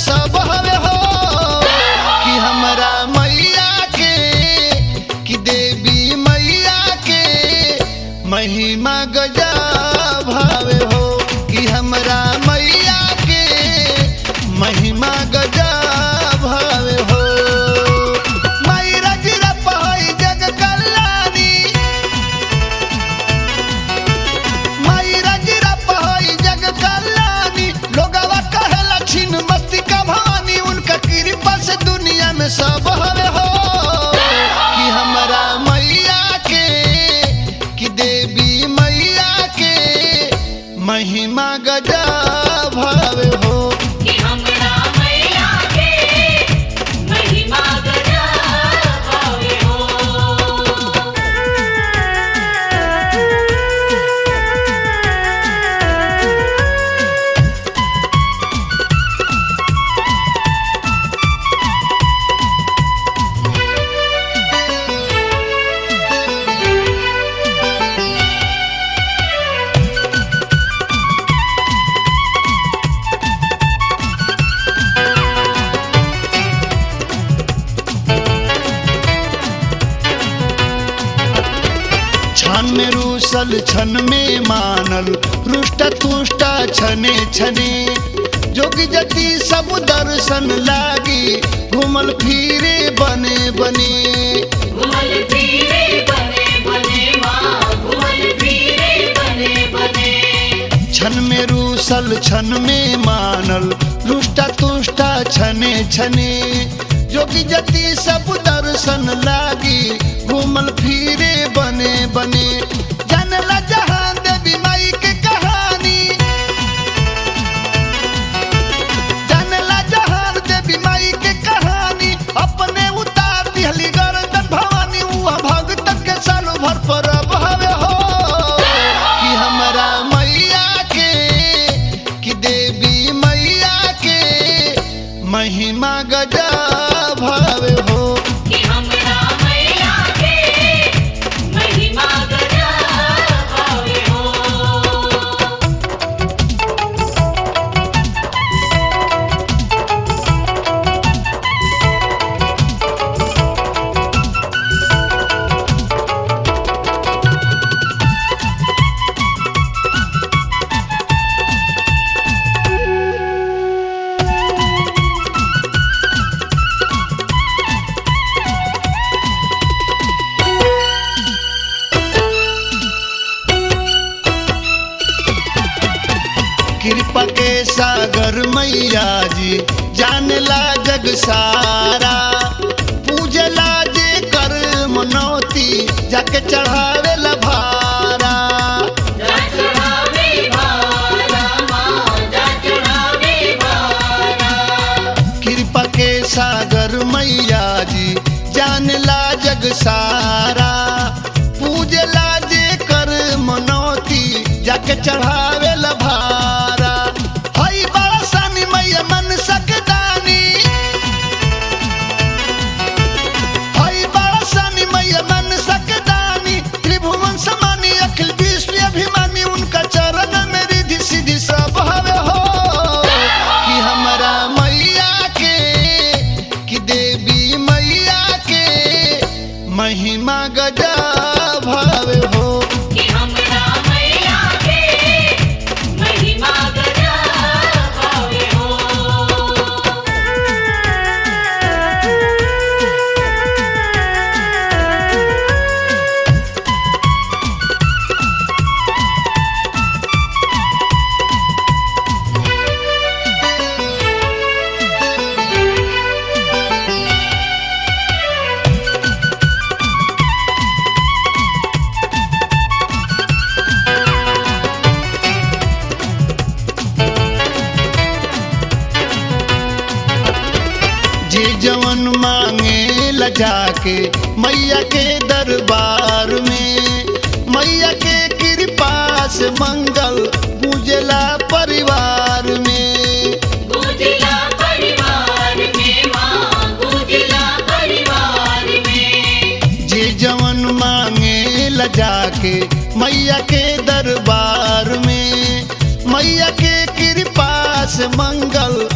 सब हवे हो कि हमरा मैया के कि देवी मैया के महिमा गजा भावे हो कि हमरा मैया के महिमा गजा भावे हो मैरा जिरा पहाई जग कल्याणी मैरा जिरा पहाई जग कल्याणी लोगवा कहे लक्षिण मस्ती का भवानी उनका कृपा से दुनिया में सब हवे हो कि हमरा मैया के कि देवी मैया के महिमा गजा भावे हो कि हमरा मैया के महिमा गजा भावे हो छन में रूसल छन में मानल रुष्ट तुष्ट छने छने जोगी जति सब दर्शन लागी घूमल फिरे बने बने घुमल फिरे बने बने माँ घुमल फिरे बने बने छन में रूसल छन में मानल रुष्ट तुष्ट छने छने जोगी जति सब दर्शन लागी घूमल फिरे बने बने जानला जहान देवी माई के कहानी जानला जहान देवी माई के कहानी अपने उतार दिहली गर्दन भवानी उहा भगतन के सालों भर पर हवे हो कि हमरा मैया के कि देवी मैया के महिमा गजा भावे हो कि हमरा मैया के महिमा गजा भावे हो कृपा के सागर मैया जी जानला जग सारा पूजला जे कर मनौती जाके चढ़ावे ला भारा जा चढ़ावे भारा माँ जा चढ़ावे भारा कृपा के सागर मैया जी जानला जग सारा पूजला जे कर मनौती जाके चढ़ावे ला भारा हई बड़ा सानी मैया मन सकदानी हई बड़ा सानी मैया मन सकदानी त्रिभुवन समानी अखिल विश्व अभिमानी उनका चरण में रिधि सिद्धि सब हवे हो कि हमरा मैया के कि देवी मैया के महिमा गजा भावे हो कि हमरा मैया के महिमा गजा भावे हो जे जवन मांगे ल जाके मैया के दरबार में मैया के कृपा से मंगल पूजला परिवार में गुजला परिवार में माँ गुजला परिवार में जे जवन मांगे ल जाके मैया के दरबार में मैया के कृपा से मंगल